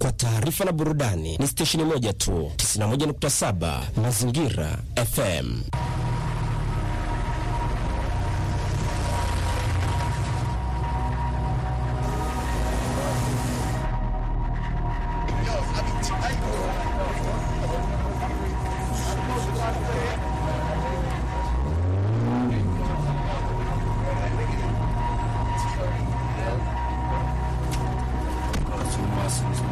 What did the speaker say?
kwa taarifa na burudani ni stesheni moja tu, 91.7 Mazingira FM. Lessons